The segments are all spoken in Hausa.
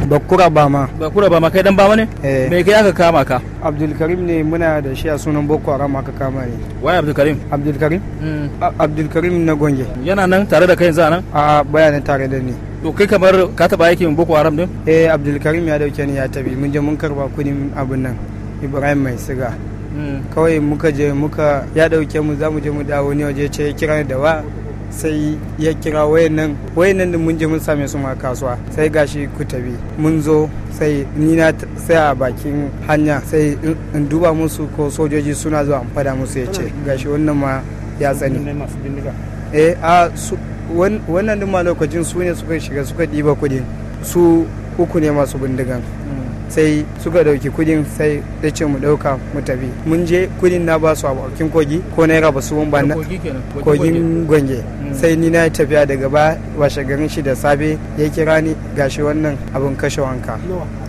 bakura bama bakura bama kai dan bama ne eh me kai aka kama ka abdulkarim ne muna da shi a sunan boko haram aka kama ne waye abdulkarim abdulkarim A- abdulkarim na gonge yana nan tare da kai yanzu a nan a bayanin tare da ni to kai kamar ka taba aikin boko haram din eh abdulkarim ya dauke ni ya tabi mun je mun karba kudin abin nan ibrahim mai siga kawai muka je muka ya dauke mu za mu je mu dawo ne waje ce ya kira ni da wa sai ya kira wayan nan wayan nan din mun je mun same su ma kasuwa sai gashi ku tabi mun zo sai ni na t- sai a bakin hanya sai in- in duba musu ko sojoji suna zuwa in fada musu ya ce gashi wannan ma ya tsani eh a su wan- wannan din ma lokacin su ne suka shiga suka ɗiba kudin su uku ne masu bindigan sai suka dauki kudin sai da ce mu dauka mu tafi mun je kudin na ba su a bakin kogi ko naira ba su ba na kogi kenan kogin gwange Mm. sai ni na yi tafiya daga ba washe garin shi da safe ya kira ni gashi wannan abin kashe wanka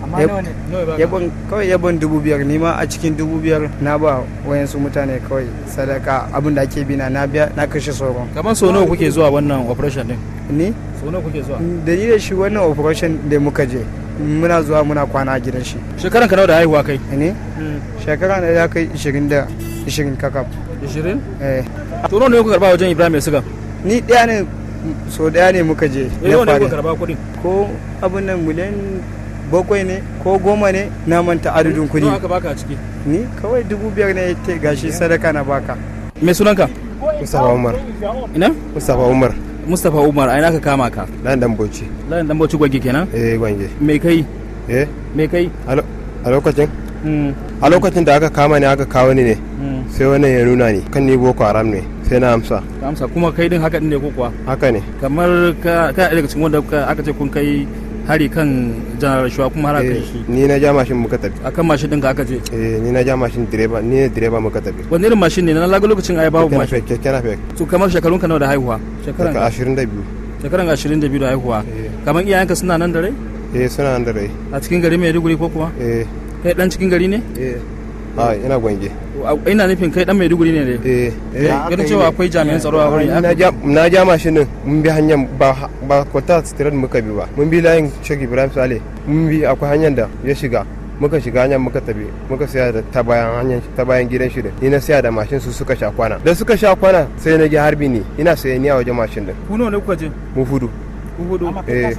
Ya ban- kawai ya ban dubu biyar ni ma a cikin dubu biyar na ba wayansu mutane kawai sadaka abin da ake bina na biya na kashe sauran kamar so nawa kuke zuwa wannan operation din ni so nawa kuke zuwa da ni da shi wannan operation da muka je muna zuwa muna kwana a gidan shi shekaran ka nawa da haihuwa kai ne shekara na ya kai 20 da 20 kakaf 20 eh to nawa ne kuka karba wajen Ibrahim mai siga ni ɗaya ne so ɗaya ne muka je eh nawa ne fari. kuka karba kuɗin ko abin nan miliyan bakwai ne ko goma ne na manta adadin kuɗi nawa aka baka a ciki ni kawai dubu biyar ne ta gashi sadaka na baka me sunanka Mustapha Umar. ina Mustapha Umar. Mustapha Umar a ina ka kama ka Dan dan Bauchi. layin dan bauchi gwagge kenan Eh gwange. me kai Eh me kai a lo- a lokacin Mm, a lokacin da aka kama ni aka kawo ni ne mm. sai wannan ya nuna ni kan ni boko haram ne sai na amsa ka amsa kuma kai din haka din ne ko kuwa haka ne kamar ka ka daga cikin wanda ka- aka ce kun kai hari kan janar shuwa kuma har aka Eh, yi shi ni na ja mashin muka tafi akan mashin din ka aka ce eh ni na ja mashin direba ni ne direba muka tafi wani irin mashin ne na laga lokacin ai babu Keke mashin napep, keke napep. to kamar shekarun ka nawa da haihuwa shekaran daga ashirin da biyu shekaran 22 da haihuwa Eh. kamar iyayenka suna nan da rai eh suna nan da rai a cikin gari Maiduguri ko kuwa eh kai dan cikin gari ne eh a ina gwange ina nufin kai dan Maiduguri ne ne eh eh ganin cewa akwai jami'an tsaro a wurin na ja na ja mashin din mun bi hanyar ba ba kwata street muka bi ba mun bi layin Sheikh Ibrahim Sale mun bi akwai hanyar da ya shiga muka shiga hanyar muka tafi muka saya da ta bayan hanyar ta bayan gidan shi din ni na saya da mashin su suka sha kwana da suka sha kwana sai na ga harbi ni ina saye ni a wajen mashin din ku nawa ne kuka je mu fudu ku hudu eh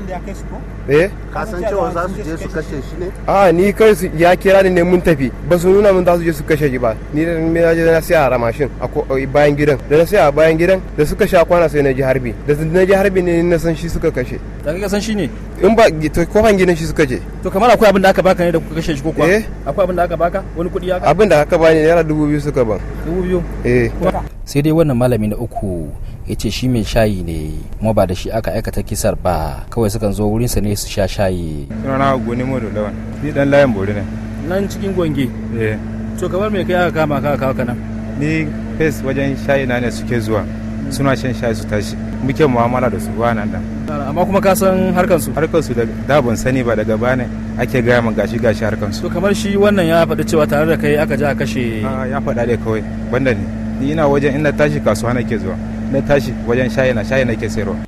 eh ka san cewa za su je su kashe shi ne a ni kai su ya kira ni ne mun tafi ba su nuna mun za su je su kashe shi ba ni da me na je na saya a mashin a ko- a bayan gidan da na saya a bayan gidan da suka sha kwana sai na ji harbi da na ji harbi ne na san shi suka kashe da kai san shi ne in ba to kofan gidan shi suka je to kamar akwai abin da aka baka ne da kuka kashe shi ko kuwa Eh. akwai abin da aka baka wani kuɗi ya abin da aka bani naira dubu biyu suka ban dubu biyu eh sai dai wannan malami na uku ya ce shi mai shayi ne kuma ba da shi aka aikata kisar ba kawai sukan zo wurinsa ne su sha shayi sunana goni modo lawan ni dan layin bori ne nan cikin gwange eh to kamar mai kai aka kama ka kawo kana ni fes wajen shayi na ne suke zuwa suna shan shayi su tashi muke mu'amala da su ba nan da amma kuma ka san harkar su harkar su da da ban sani ba daga bane ake gaya min gashi gashi harkar su to kamar shi wannan ya faɗi cewa tare da kai aka je aka kashe Ah, ya faɗa dai kawai banda ni ni ina wajen ina tashi kasuwa nake zuwa na tashi wajen shayi na shayi nake sayarwa